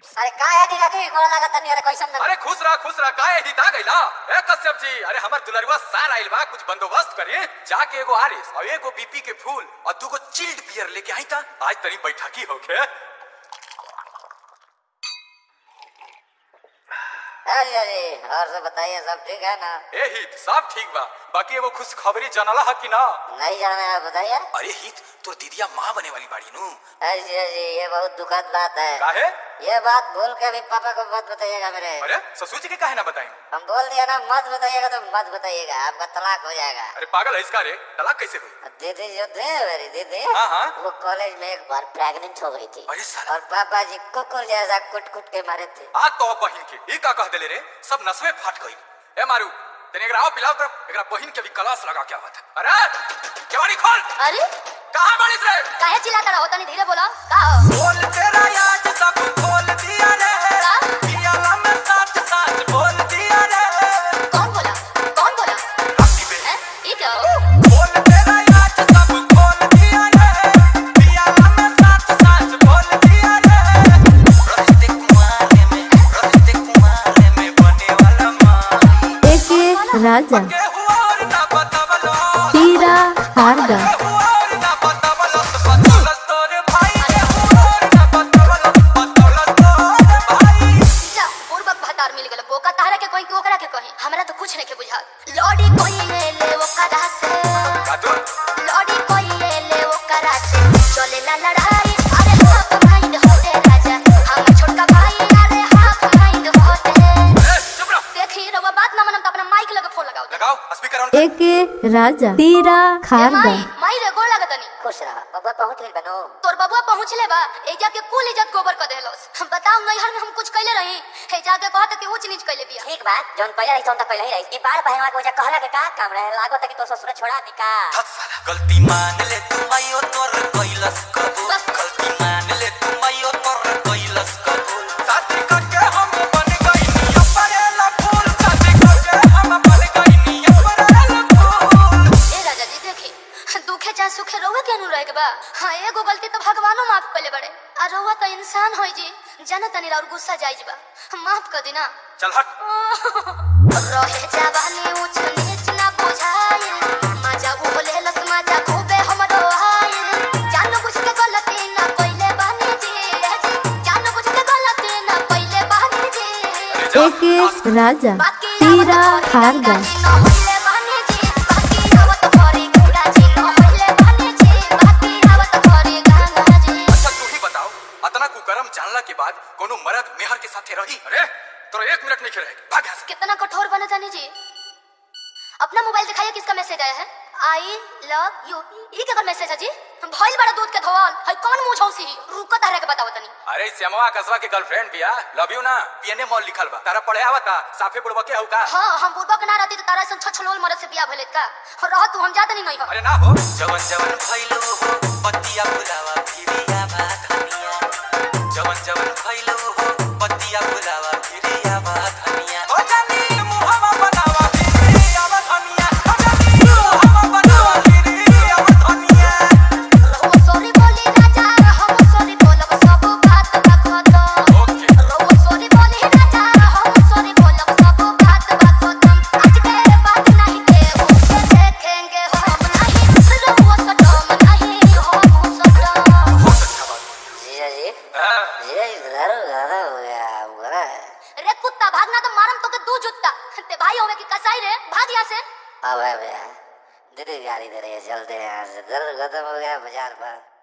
अरे का है जीजा जी गोड़ लागत तनी अरे कैसन अरे खुश रहा खुश रहा काहे ही दा गइला ए कश्यप जी अरे हमर दुलरुआ सार आइल बा कुछ बंदोबस्त करिए जाके एगो आरिस और एगो बीपी के फूल और दूगो चिल्ड बियर लेके आई था आज तनी बैठकी होके अरे जीजा जी और सब बताइए सब ठीक है ना ए हित सब ठीक बा बाकी एगो खुशखबरी जानला है कि ना नहीं जाना है बताइए अरे हित तोर दीदिया माँ बने वाली बाड़ी नु अरे जीजा जी ये बहुत दुखद बात है काहे ये बात भूल के भी पापा को मत बताइएगा मेरे अरे ससुर जी के काहे ना बताई हम बोल दिया ना मत बताइएगा तो मत बताइएगा आपका तलाक हो जाएगा अरे पागल है इसका रे तलाक कैसे हुई दीदी जो थे मेरी दीदी हाँ, हाँ। वो कॉलेज में एक बार प्रेग्नेंट हो गई थी अरे साला। और पापा जी कुकुर जैसा कुट कुट के मारे थे आ तो बहिन के ई का कह देले रे सब नसवे फाट गई ए मारू तने एकरा आओ पिलाओ तो एकरा बहिन के भी कलास लगा के आवत है अरे केवाड़ी खोल अरे कहां बाड़ीस रे काहे चिल्लाता रहो तनी धीरे बोला का हो? बोल तेरा आज सब खोल दिया रे का? पियाला में साथ साथ बोल दिया रे कौन बोला कौन बोला राती बे हैं? ये क्या हो? बोल तेरा आज सब खोल दिया रे पियाला में साथ साथ बोल दिया रे रहते कुमारे में रहते कुमारे में बने वाला माई एके राजा के हुआ और ना बतावलो पीरा हारदा और ना बतावलो बतावलो तोरे भाई के हुआ और ना बतावलो बतावलो तोरे भाई जा पूर्वक भतार मिल गेल बोका तारा के कोई के ओकरा के कहीं हमरा तो कुछ नहीं के बुझा लॉडी कोई ले ले ओकरा से कादू लॉडी कोई ले ले ओकरा से चले ना लड़ाई अरे हाफ माइंड होते राजा हम छोटका भाई अरे हाफ माइंड होते ए चुप रहो देखी रवा बात ना मनम तो अपना माइक लगे फोन लगाओ लगाओ स्पीकर ऑन एके राजा पीरा ए हारदा माई माई रे गोड़ लागतनी खुश रहा बाबा पहुंच गई बनो तोर बबुआ पहुँचले बा ए जाके कुल इज्जत गोबर कर देहलोस बताओ नैहर में हम कुछ कैले रही हे जाके कहत कि ऊंच नीच कैले बिया ठीक बात जोन पहले रही तो पहले ही रही ई बार पहलवा के वजह कहला के का काम रहे लागो तक तो ससुर छोड़ा दी का धत साला गलती मान ले तू आयो तोर कैलस कबूल गलती मान ले तू आयो तोर कैलस कबूल साथी करके हम बन गई नी अपरेला फूल साथी करके हम बन गई नी अपरेला फूल ए राजा जी देखी दुखे चाहे सुखे रहुए के अनुरह के बा हाँ एगो गलती तो भगवानो माफ कर ले बड़े आ रहुआ तो इंसान होई जी जाना तनी और गुस्सा जाइज बा माफ कर देना चल हट रहे जवानी ऊंच नीच ना बुझाए मजा उबले लस मजा खूबे हमरो आए जान बुझ के गलती ना कइले बानी जी जान बुझ के गलती ना कइले बानी जी एके राजा बाकी पीरा हारदा अच्छा तू ही बताओ अतना कुकरम जानला के बाद कोनो मर्द मेहर के साथे रही अरे तोरा एक मिनट नहीं रहे भाग यहाँ से कितना कठोर बने जानी जी अपना मोबाइल दिखाइए किसका मैसेज आया है आई लव यू ये क्या मैसेज है जी भइल बड़ा दूध के धोवाल है कौन मुंह झौसी रुको तारे के बताओ तनी अरे श्यामवा कसवा के गर्लफ्रेंड बिया लव यू ना पीएनए मॉल लिखल बा तारा पढ़े आवता साफे बुड़वा के हउ का हाँ हम बुढ़बा के ना रहती तो तारा ऐसा छछलोल मरद से बियाह भइले का रह तू हम जाते नहीं नहीं हो अरे ना हो जवन जवन भइलो हो पतिया फुलावा फिरिया बा धनिया जवन जवन भइलो हो पतिया फुलावा फिरिया बा धनिया ओ जानी मुहावा बनावा फिरी आव धनिया ओ जानी मुहावा बनावा फिरी आव धनिया रहो सॉरी बोली राजा हम सॉरी बोलब सब बात बा खत्म ओके रहो सॉरी बोली राजा हम सॉरी बोलब सब बात बा खत्म आज के बात नहीं के उसे देखेंगे हम नहीं रहो सटम नहीं हम सटम बहुत अच्छा बात जीजा जी हाँ जीजा जी दारू ज्यादा हो गया बुरा है रे कुत्ता भागना तो मारम तो के दू जुत्ता ते भाई होवे की कसाई रे भाग यहाँ से अब है भैया दीदी गाड़ी दे रही है चलते हैं यहाँ से दर्द खत्म हो गया बाजार पर